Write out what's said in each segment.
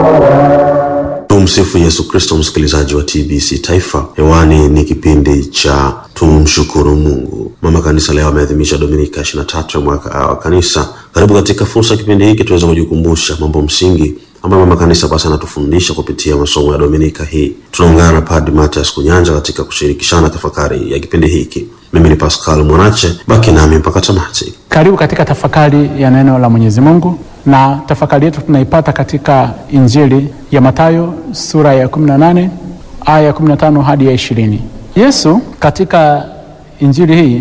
Tumsifu Yesu Kristo, msikilizaji wa TBC Taifa. Hewani ni kipindi cha tumshukuru Mungu. Mama Kanisa leo ameadhimisha Dominika 23 ya mwaka wa Kanisa. Karibu katika fursa ya kipindi hiki tuweze kujikumbusha mambo msingi ambayo Mama Kanisa basi anatufundisha kupitia masomo ya Dominika hii. Tunaungana na Padre Mathias Kunyanja katika kushirikishana tafakari ya kipindi hiki. Mimi ni Pascal Mwanache, baki nami mpaka tamati. Karibu katika tafakari ya neno la Mwenyezi Mungu, na tafakari yetu tunaipata katika Injili ya Mathayo sura ya 18 aya ya 15 hadi ya 20. Yesu katika Injili hii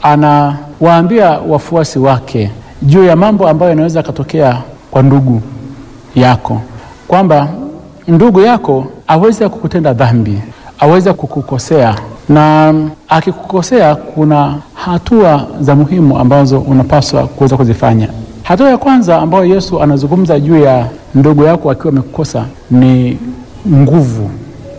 anawaambia wafuasi wake juu ya mambo ambayo yanaweza katokea kwa ndugu yako, kwamba ndugu yako aweze kukutenda dhambi, aweze kukukosea, na akikukosea kuna hatua za muhimu ambazo unapaswa kuweza kuzifanya. Hatua ya kwanza ambayo Yesu anazungumza juu ya ndugu yako akiwa amekukosa ni nguvu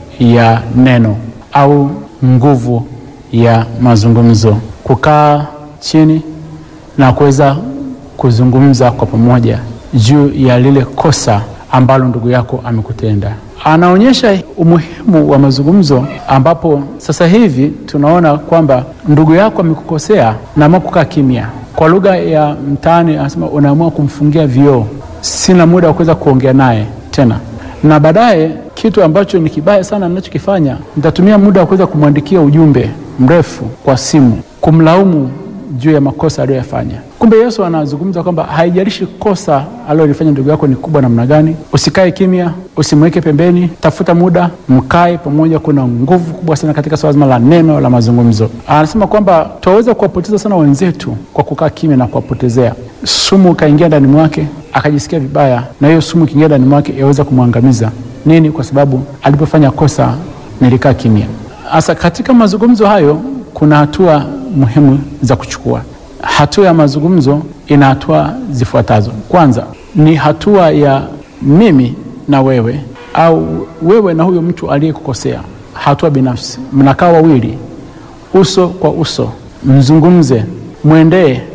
ya neno au nguvu ya mazungumzo, kukaa chini na kuweza kuzungumza kwa pamoja juu ya lile kosa ambalo ndugu yako amekutenda. Anaonyesha umuhimu wa mazungumzo, ambapo sasa hivi tunaona kwamba ndugu yako amekukosea na amua kukaa kimya. Kwa lugha ya mtaani anasema unaamua kumfungia vioo, sina muda wa kuweza kuongea naye tena, na baadaye kitu ambacho ni kibaya sana ninachokifanya, nitatumia muda wa kuweza kumwandikia ujumbe mrefu kwa simu kumlaumu juu ya makosa aliyoyafanya. Kumbe Yesu anazungumza kwamba haijalishi kosa alilolifanya ndugu yako ni kubwa namna gani, usikae kimya, usimweke pembeni, tafuta muda, mkae pamoja. Kuna nguvu kubwa sana katika swala zima la neno la mazungumzo. Anasema kwamba twaweza kuwapoteza sana wenzetu kwa kukaa kimya na kuwapotezea. Sumu ikaingia ndani mwake, akajisikia vibaya, na hiyo sumu ikiingia ndani mwake yaweza kumwangamiza. Nini? Kwa sababu alipofanya kosa nilikaa kimya. Sasa katika mazungumzo hayo kuna hatua muhimu za kuchukua. Hatua ya mazungumzo ina hatua zifuatazo. Kwanza ni hatua ya mimi na wewe, au wewe na huyo mtu aliyekukosea, hatua binafsi. Mnakaa wawili, uso kwa uso, mzungumze, mwendee